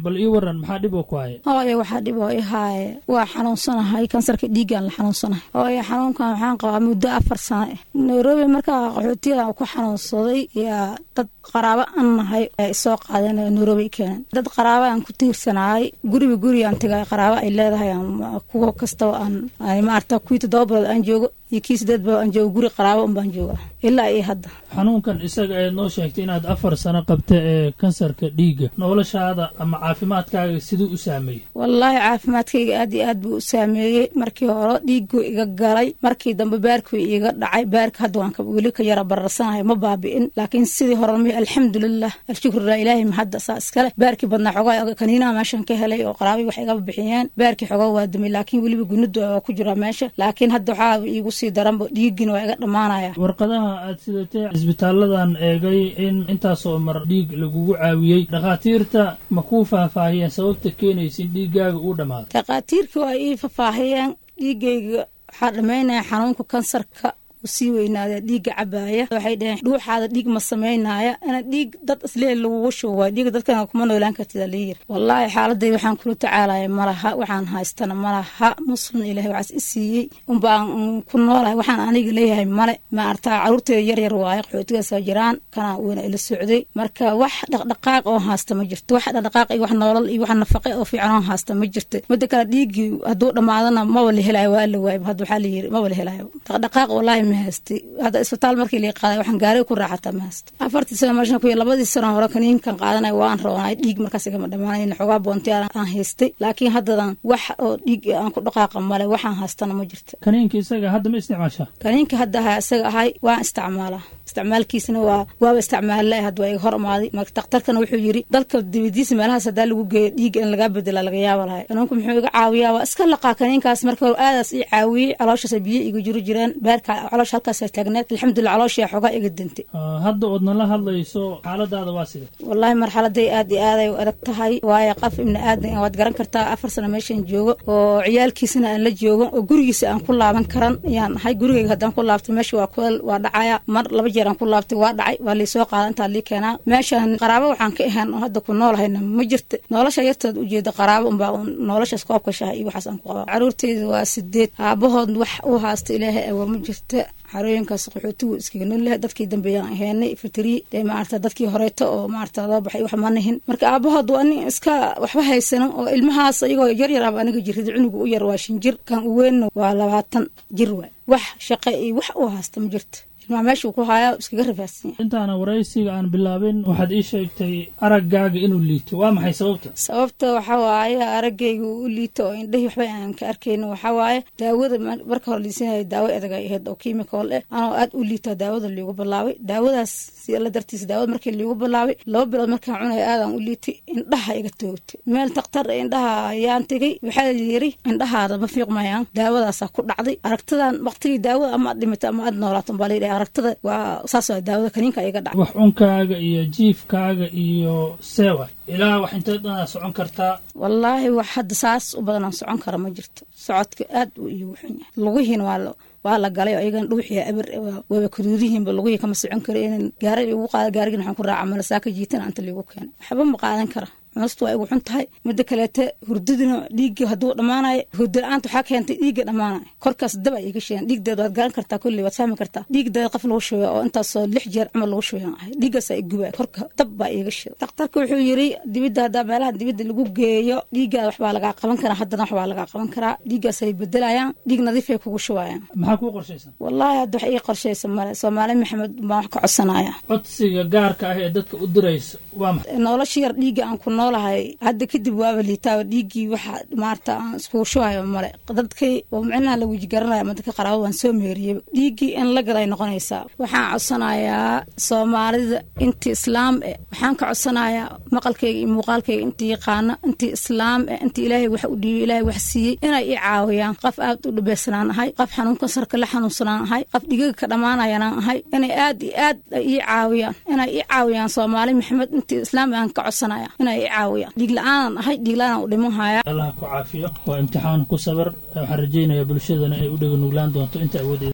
bal ii waran maxaa dhib oo ku haya hooyo waxaa dhib oo i haaye waa xanuunsanahay kansarka dhiiggaan la xanuunsanahay hooyo xanuunkan waxaan qabaa muddo afar sano ah nairobi markaa qaxootiyadan ku xanuunsaday yaa dad qaraabo an nahay isoo qaadeen nairobi keenan dad qaraaba aan ku tiirsanahay guriba gurigaan tegay qaraabo ay leedahay kuwa kastaba aan maarata kuwii toddoba bilood aan joogo iyo kii sideed bilood aan joogo guri qaraabo unbaan jooga ilaa iyo hadda xanuunkan isaga ee noo sheegtay inaad afar sano qabta ee kansarka dhiigga noloshaada ama caafimaadkaaga siduu u saameeyey wallaahi caafimaadkayga aad iyo aad buu u saameeyey markii hore dhiigguu iga galay markii dambe baarkuu iga dhacay baarka hadda waan weli ka yara bararsanahay ma baabi'in laakiin sidii hore mi alxamdulilah alshukrulah ilaahay mahadda saa iskale baarkii badnaa xogaa kaniinaha meeshan ka helay oo qaraabii wax igaba bixiyeen baarkii xogaa waa dumay laakiin weliba gunida waa ku jiraa meesha laakiin hadda waxaa iigu sii daranba dhiiggina waa iga dhammaanaya warqadaha aad sidatee cisbitaaladan eegay in intaasoo mar dhiig lagugu caawiyey dhakhaatiirta ma kuu faahfaahiyeen sababta keenaysa in dhiiggaaga uu dhammaado dhakhaatiirka waa ii faahfaahiyeen dhiiggayga waxaa dhammaynaya xanuunka kansarka sii weynaada dhiigga cabaaya waxay dhaheen dhuuxaada dhiig ma samaynaya ina dhiig dad isleel lagugu shubo waay dhiiga dadkana kuma noolaan kartida layiri wallaahi xaaladay waxaan kula tacaalaya malaha waxaan haystana malaha muslim ilahay waxaas i siiyey unbaan ku noolahay waxaan aniga leeyahay male ma artaa caruurteeda yar yar waaye qaxootigaasa jiraan kanaa weyna ila socday marka wax dhaqdhaqaaq oo haasta ma jirto wax dhaqdhaqaaq iyo wax noolal iyo wax nafaqe oo fiican oo haasta ma jirto midda kale dhiiggii hadduu dhammaadana maba la helayo waa la waayba hadda waxaa layiri maba la helayo dhaqdhaqaaq wallaahi hadda isbitaal markii lii qaaday waxaan gaariga ku raaxataa ma haysto afartii sano meeshan ku labadii sano hore kaniinkan qaadanay waan roonay dhiig markaas igama dhammaanayn xogaa boonti aan haystay laakiin haddadan wax oo dhiig aan ku dhaqaaqa male waxaan haystana ma jirto kaniinka isaga hadda ma isticmaashaa kaniinka hadda ahaa isaga ahay waan isticmaalaa isticmaalkiisana waa waaba isticmaalla hadda waa iga hor imaaday marka daktarkana wuxuu yiri dalka dibadiisa meelahaas haddaa lagu geeyo dhiigga in lagaa bedela laga yaaba lahay kanuunka muxuu iga caawiyaa waa iska laqaa kaniinkaas marka hore aadaas ii caawiyey calooshaas biyo iga jiro jireen beerka caloosha halkaas taagneed alxamdulilah calooshaa xogaa iga dintay hadda ood nala hadlayso xaaladaada waa sida wallaahi marxaladay aad iyo aaday u adag tahay waayo qof ibni aadan waad garan kartaa afar sano meeshan joogo oo ciyaalkiisana aan la joogo oo gurigiisa aan ku laaban karan ayaan ahay gurigayga haddaan ku laabtay meesha waa kuleel waa dhacaya mar laba jeer aan ku laabtay waa dhacay waa liisoo qaada intaa lii keenaa meeshan qaraabo waxaan ka ahayn oo hadda ku noolahayna ma jirta nolosha yarteed ujeeda qaraabo unbaa noloshaas koobka shaha iyo waxaas aan ku qabaa caruurteyda waa sideed aabahood wax u haasta ilaahay awoor ma jirta xarooyinkaas qaxootigu iskaga noolyahay dadkii dambeeyaan aheenay fitri dee maarata dadkii horeeto oo maarata loo baxay wax ma nihin marka aabahood waa nin iska waxba haysano oo ilmahaas iyagoo yar yar aba aniga jirrida cunuga u yar waa shan jir kan u weynna waa labaatan jir waay wax shaqe iyo wax u haasta ma jirta ilmaha meeshuu ku haayaa iskaga rafaadsan yahay intaana waraysiga aan bilaabin waxaad ii sheegtay araggaaga inuu liito waa maxay sababta sababta waxaa waaye araggayga u liito oo indhahii waxba aan ka arkayno waxaa waaye daawada marka hore liisanaya daawo adag ay ahayd oo kimikool eh anoo aad u liitaa daawada liigu bilaabay daawadaas si alla dartiisa daawada markii liigu bilaabay laba bilood markaan cunaya aadaan u liitay indhaha iga toogtay meel daktar indhaha ayaan tegey waxaa yiri indhahaada ma fiiqmayaan daawadaasaa ku dhacday aragtadan waqtigii daawada ama aad dhimatay ama aad noolaato baa layidhaha aragtada waa saas daawada kaniinka iga dhacay wax cunkaaga iyo jiifkaaga iyo seewa ilaa wax intee dhanaa socon kartaa wallaahi wax hadda saas u badanaan socon kara ma jirto socodka aad uu iigu xun yahay lugihiina waa waa la galay oo iyagan dhuuxiya aber waaba kaduudihiinba lugihii kama socon kara inan gaari igu qaada gaarigin waxaan ku raaca malasaaka jiitana anta liigu keenay waxba ma qaadan kara cunustu waa igu xun tahay midda kaleete hurdadina dhiigga hadduu dhammaanayo hurda la-aanta waxaa keentay dhiigga dhammaanayo korkaas dab ay iga sheegan dhiigdeed waad garan kartaa kolley waad fahmi kartaa dhiigdeed qof lagu shubaya oo intaasoo lix jeer camal lagu shubayan ahay dhiiggaasaa igubaya korka dab baa iiga sheeda daktarka wuxuu yiri dibidda haddaa meelaha dibidda lagu geeyo dhiiggaada waxbaa lagaa qaban karaa haddana waxbaa lagaa qaban karaa dhiiggaasay bedelayaan dhiig nadiifay kugu shubayaan maxaa kuu qorshaysan wallaahi hadda wax ii qorshaysa male soomaali maxamed baan wax ka codsanaya codsiga gaarka ah ee dadka u diraysa waa maxay nolosha yar dhiigga aan ku noolahay hadda kadib waaba liitaaba dhiiggii waxa maarata aan iskugu shubayo male dadkii oo micnaha la weji garanaya ma dadka qaraabo waan soo meeriyey dhiiggii in la galay noqonaysaa waxaan codsanayaa soomaalida intii islaam eh waxaan ka codsanayaa maqalkayga iyo muuqaalkayga intii yaqaana intii islaam eh intii ilaahay wax u dhiibay ilaahay wax siiyey inay ii caawiyaan qof aad u dhibeysanaan ahay qof xanuun kansarka la xanuunsanaan ahay qof dhigaga ka dhammaanayanaan ahay inay aad iyo aad ii caawiyaan inay ii caawiyaan soomaali maxamed intii islaam aan ka codsanaya inay ii caawiyaan dhiig la-aanan ahay dhiig la-aanan u dhiman haya allah ku caafiyo waa imtixaan ku sabar waxaan rajaynayaa bulshadana ay u dhega nuglaan doonto inta awoodeeda